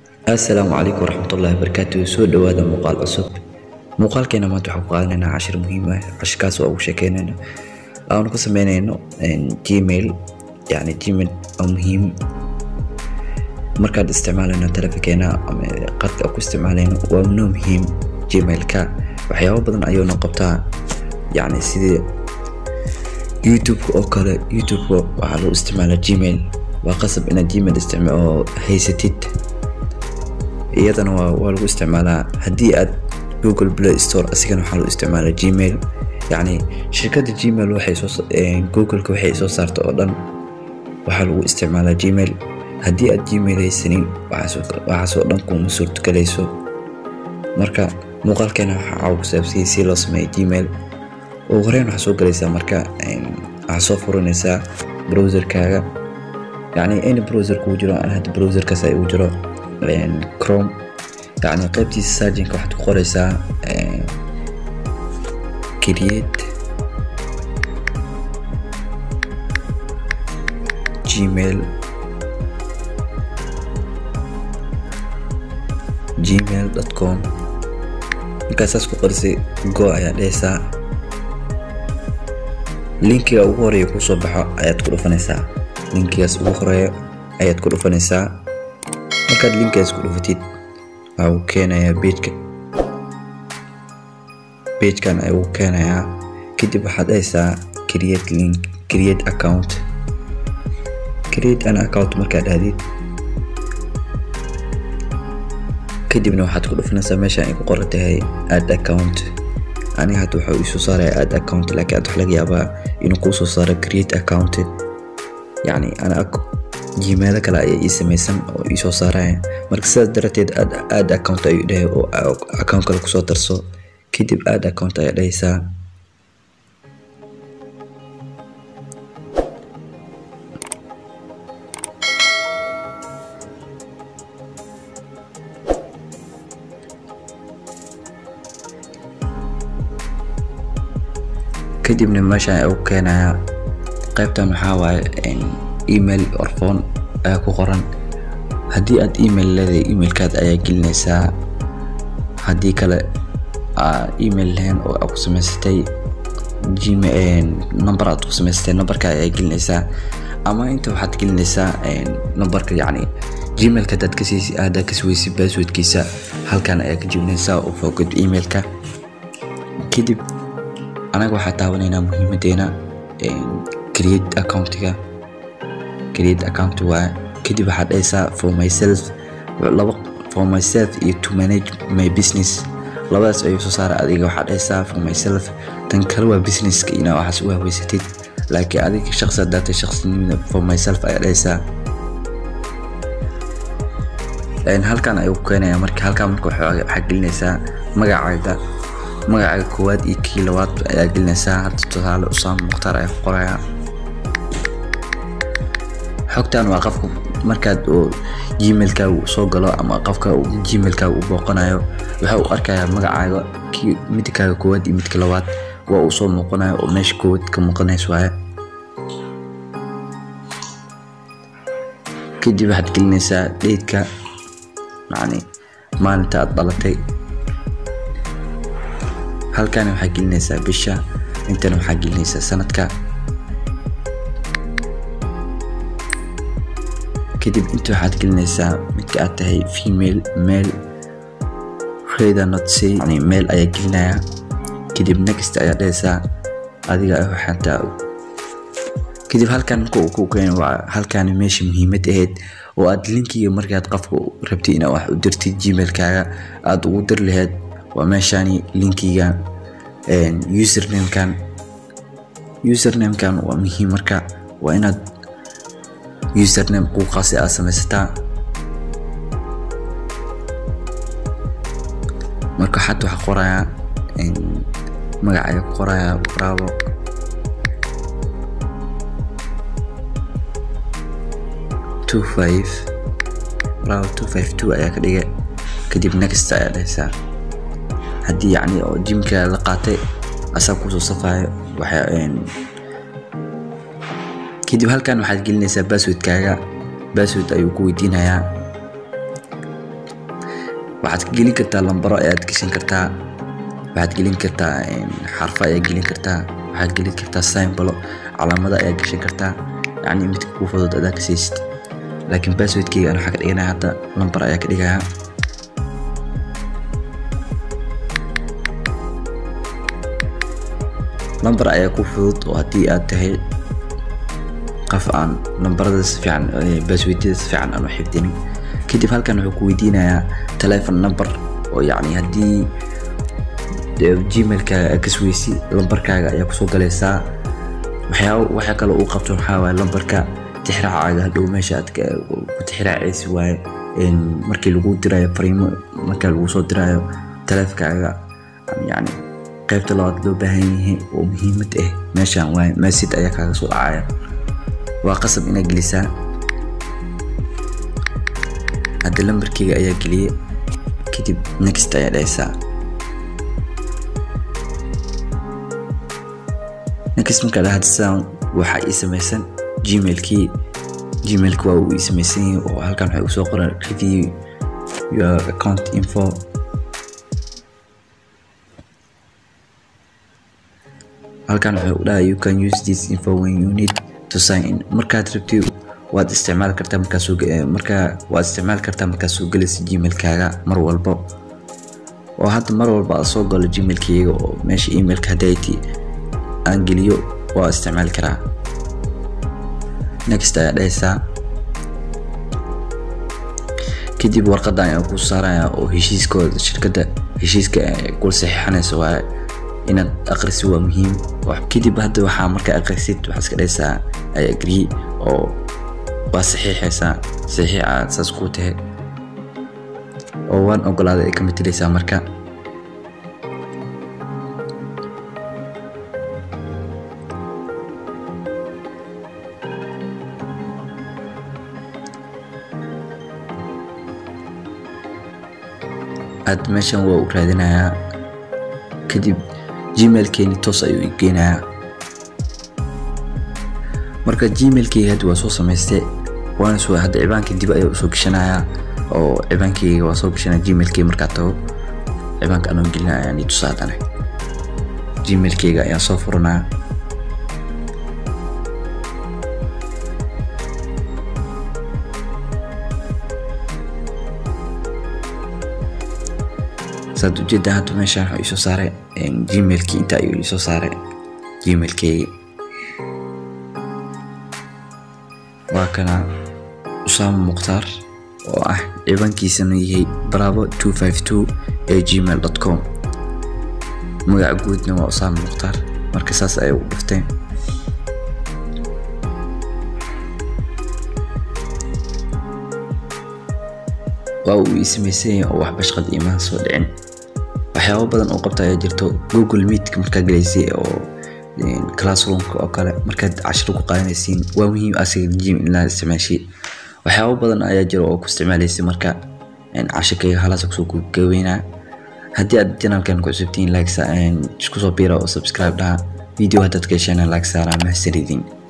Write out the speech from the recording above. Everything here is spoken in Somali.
assalaamu calaykum waraxmatullaahi wabarakaatu soo dhowaada muuqaal cusub muuqaalkeena maanta waxaan ku qaadanaynaa cashir muhiim ah cashirkaas oo ugu sheekeynayno aanu ku sameynayno gmail yacni gmail oo muhiim markaad isticmaalayno telefonkeena ama qadka ku isticmaalayno waa noo muhiim gmailka waxyaabo badan ayuuna qabtaa yacni sidii youtube-ka oo kale youtube-ka waxaa lagu isticmaalaa gmail waa qasab inaad gmail isticma oo haysatid iyadana waa waa lagu isticmaalaa haddii aad google play store asigana waxaa lagu isticmaalaa gmail yacni shirkadda gmail waxay soo googleka waxay soo saarta oo dhan waxaa lagu isticmaalaa gmail haddii aad gmail haysanin waxaasoo dhan kuma suurtogalayso marka muuqaalkeena waxaa ku saabsiyay si loo sameeyo gmail ugu horeyn waxaa soo galaysaa marka waxaa soo furanaysaa browserkaaga yacni any browser kuu jiro aan hadda browserkaas ay ugu jiro chrome yacni qaybtiisa sarginka waxaad ku qoraysaa create gmail gmail com markaasaas ku qorisay go ayaa dhehaysaa linkiga ugu horeeya kuu soo baxo ayaad ku dhufanaysaa linkigaas ugu horeeya ayaad ku dhufanaysaa markaad linkigaas ku dhufatid waxaa uu keenayaa bejka bejkan ayuu keenayaa kadib waxaad dhahaysaa create link create account create an account markaad dhahdid kadibna waxaad ku dhufanaysaa meeshaan ay ku qoran tahay add account aniga hadda waxaa iisoo saaraya add account laakiin aad wax laga yaabaa inuu kuu soo saaro create account yacni ana gmailo kale ayaa ii samaysan oo ii soo saaraya marka sidaas darateed add account ayuu dhahay oo account kale kusoo darso kadib add account ayaa dhahaysaa kadibna meeshaan ayaa u keenayaa qaybtan waxaa waaye email or phone ayaa ku qoran haddii aad email leedahay emailkaad ayaa gelinaysaa haddii kale email lahayn oo aad ku samaysatay number aad ku samaysatay numberka ayaa gelinaysaa ama inta waxaad gelinaysaa numberka yacni gmailka hadaad kasii hadaad kasi weysay passwordkiisa halkan ayaa ka jibinaysaa oo fogod emailka kadib anaga waxaa taabanaynaa muhiimadeena create accountiga create account waa kadib waxaad dhahaysaa for myself laba for myself iyo to manage my business labadaas ayuu soo saara adiga waxaad dhahaysaa for myself tan kale waa businesska inaa waxaas u hahweysatid laakiin adiga shaqsi hadaatay shaqsinimada for myself ayaa dhahaysaa halkan ayuu ku keenaya marka halkan marka waxaa gelinaysaa magacaaga magacaaga koowaad iyo kii labaad ayaa gelinaysaa hadda tusaale usaam mukhtaar ayaa ku qoraya xogtan waa qofka markaad uu gmailkaaga soo galo ama qofka gmailkaaga u booqanayo waxa uu arkayaa magacaaga kii midkaaga koowaad iyo midka labaad waa uu soo muuqanayo oo meesha koowaad ka muuqanays waaye kadib waxaad gelinaysaa dheydka yacni maalinta aad dhalatay halkan waxaa gelinaysaa bisha intana waxaa gelinaysaa sanadka kadib inta waxaad gelinaysaa midka aad tahay female male rather not say yani male ayaa gelinaya kadib next ayaa dhahaysaa adiga waxaata kadib halkan marka uu ku keeno waa halkan meesha muhiimad ahayd oo aad linkiga markaad qofka rabtay inaad wax u dirtid gmailkaaga aad ugu dir lahayd waa meeshani linkiga usernamekan usernamekan waa muhiim marka waa inaad username quuqaasi aad samaysataa marka xad waxaa qorayaa magacaaga ku qorayaa bravo two five bravo two five two ayaa ka dhiga kadib next ayaa dhahaysaa haddii yacni oo jimka la qaatay asaa kusoo safayo waxaa kadib halkan waxaad gelinaysaa basswordkaaga bassword ayuu ku weydiinayaa waxaad ka gelin kartaa lambaro ayaad gashan kartaa waxaad gelin kartaa xarfo ayaad gelin kartaa waxaad gelin kartaa symbolo calaamada ayaad gashan kartaa yacni midka kuu fudud adaa ka siisid laakiin passwordkeyga aan waxaa ka dhiganaya hadda lambar ayaa ka dhigayaa lambar ayaa ku fudud oo haddii aad tahay qof aan lambarada si fiican passwordada si fiican aan u xifdinin kadib halkan wuxuu ku weydiinayaa telephone number oo yacni haddii gmailka kasweysi lambarkaaga ayaa kusoo galaysaa waxyaaba waxa kale uu qabto waxaa waaye lambarka tixraacaaga hadhow meesha aad ku tixraacaysi waaye markii lagu dirayo fariimo marka lagu soo dirayo taleefkaaga yacni qaybta labaad loo baahan yahay oo muhiimad ah meeshan waaye message ayaa kaaga soo dhacaya waa qasab inaad gelisaa hadda lambarkeyga ayaa geliyay kadib next ayaa dhahaysaa next markaa dhahad sound waxaa ii samaysan gmailkii gmailka waa uu ii samaysan yahay oo halkan waxay usoo qoran review your account info halkan waxay u dhahay you can use this info when you need to sign in markaad rabtid waad isticmaali kartaa markaa soo markaa waad isticmaali kartaa markaa soo gelaysa gmailkaaga mar walbo oo hadda mar walba aad soo galo gmailkayga oo meesha emailka haddayti aan geliyo waa isticmaali karaa next ayaa dhahaysaa kadib warqadan ayaa ku saaraya oo heshiiskooda shirkadda heshiiska kula saxiixanaysa waaye inaad aqrisi waa muhiim kadib hadda waxaa markaa aqrisid waxaa iska dhahaysaa ay agree oo waa saxiixaysaa saxiix aad saas kuu tahay oo waan ogolaaday ay ka matalaysaa marka aad meeshan waa u raadinayaa kadib gmailkeeni toos ayuu i geenayaa marka gmailkeyga hadda waa soo samaystay waana soo hadda cibaankii dib ayaa usoo gashanayaa oo cibaankeyga waa soo gashanaya gmailkeyga markaa tago cibaanka anoo gelinaya ayaan i tusaadane gmailkeyga ayaan soo furanaya saad ujeedaa hadda meeshaan waxaa iisoo saaray gmailkii inta ayuu iisoo saaray gmailkeygi waa kana usaama mukhtaar oo ah cibaankiisana yahay bravo two five two ee gmail dot com magaca guudna waa usaama mukhtaar marka saas ayay u dhifteen waa uu ii samaysan yahay oo wax bashqad iimaan soo dhicin waxyaabo badan oo qabta ayaa jirto google meetka markaa galaysay oo classroomka oo kale markaad cashiro ku qaadanaysiin waa muhiim asiga jim inaad isticmaashid waxyaabo badan ayaa jira oo ku isticmaalaysay marka cashirkayga halaas kusoo gaweynaa haddii aad janalkan ku cusubtiin like isku soo biira oo subscribe dhaha video haddaad ka heshana like saaraa mahadsanidin